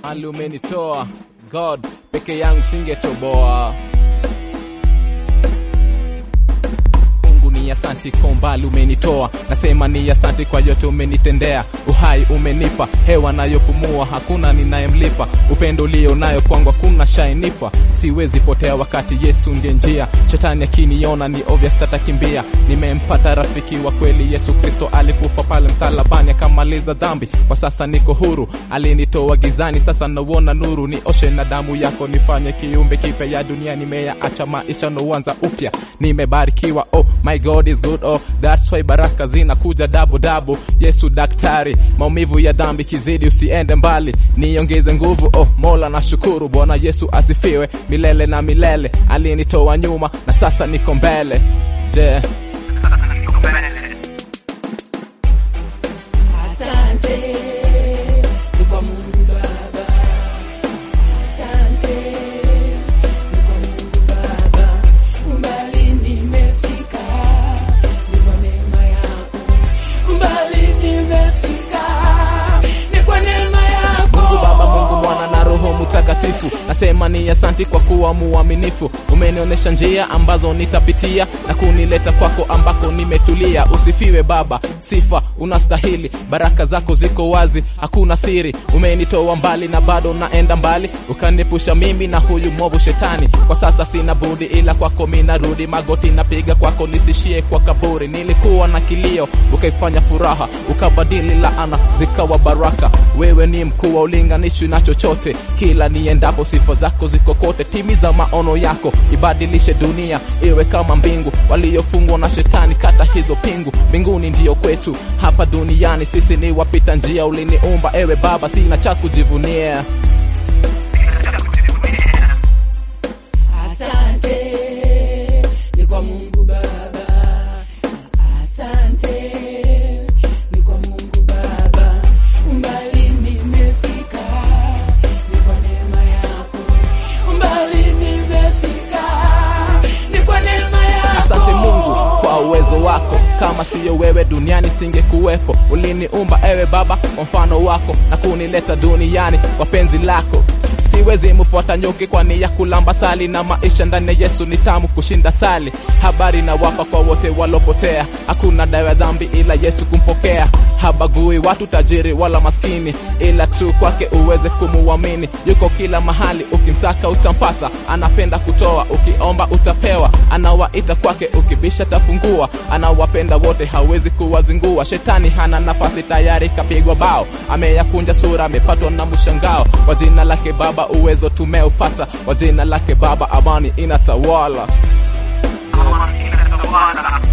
ali umenitoa God, peke yangu singetoboa. Mungu ni asanti kwa umbali umenitoa, nasema ni asanti kwa yote umenitendea. Uhai umenipa, hewa nayopumua, hakuna ninayemlipa. Upendo ulio nayo kwangu hakuna shainipa, siwezi potea wakati Yesu ndiye njia. Shetani akiniona ni obvious atakimbia. Nimempata rafiki wa kweli, Yesu Kristo alikufa pale msalabani akamaliza dhambi. Kwa sasa niko huru, alinitoa gizani, sasa nauona nuru. Nioshe na damu yako, nifanye kiumbe kipya ya dunia. Nimeyaacha maisha nouanza upya, nimebarikiwa. Oh my God is good, oh that's why baraka zinakuja double double. Yesu daktari, maumivu ya dhambi kizidi, usiende mbali, niongeze nguvu. Oh Mola nashukuru, Bwana Yesu asifiwe milele na milele. Alinitoa nyuma na sasa niko mbele. Je, Asante ni kwa Mungu Baba, asante ni kwa Mungu Baba, umbali nimefika ni kwa neema yako, umbali nimefika ni kwa neema yako. Mungu Baba, Mungu Mwana na Roho Mtakatifu, nasema ni asanti kwa kuwa muaminifu. Umenionyesha njia ambazo nitapitia na kunileta kwako ambako nimetulia. Usifiwe Baba, sifa unastahili, baraka zako ziko wazi, hakuna siri. Umenitoa mbali na bado naenda mbali, ukanipusha mimi na huyu mwovu shetani. Kwa sasa sina budi ila kwako mimi narudi, magoti napiga kwako, nisishie kwa kaburi. Nilikuwa na kilio, ukaifanya furaha, ukabadili laana zikawa baraka. Wewe ni mkuu wa ulinganishwi na chochote, kila niendapo sifa zako ziko kote. Timiza maono yako, ibadilishe dunia iwe kama mbingu. Waliofungwa na shetani, kata hizo pingu. Mbinguni ndiyo kwetu, hapa duniani sisi ni wapita njia. Uliniumba ewe Baba, sina cha kujivunia. Asante ni kwa Mungu Baba, asante ni kwa Mungu Baba, umbali nimefika ni kwa neema yako, umbali nimefika ni kwa neema yako. Asante Mungu kwa uwezo wako, kama siyo wewe duniani singekuwepo. Uliniumba ewe Baba kwa mfano wako na kunileta duniani kwa penzi lako. Siwezi mfuata nyuki kwani ya kulamba sali, na maisha ndani ya Yesu ni tamu kushinda sali. Habari na wapa kwa wote walopotea, hakuna dawa ya dhambi ila Yesu kumpokea. Habagui watu tajiri wala maskini, ila tu kwake uweze kumuamini. Yuko kila mahali, ukimsaka utampata. Anapenda kutoa, ukiomba utapewa. Anawaita kwake, ukibisha tafungua. Anawapenda wote, hawezi kuwazingua. Shetani hana nafasi, tayari kapigwa bao. Ameyakunja sura, amepatwa na mshangao. Kwa jina lake Baba uwezo tumeupata, kwa jina lake Baba amani inatawala. Amani inatawala.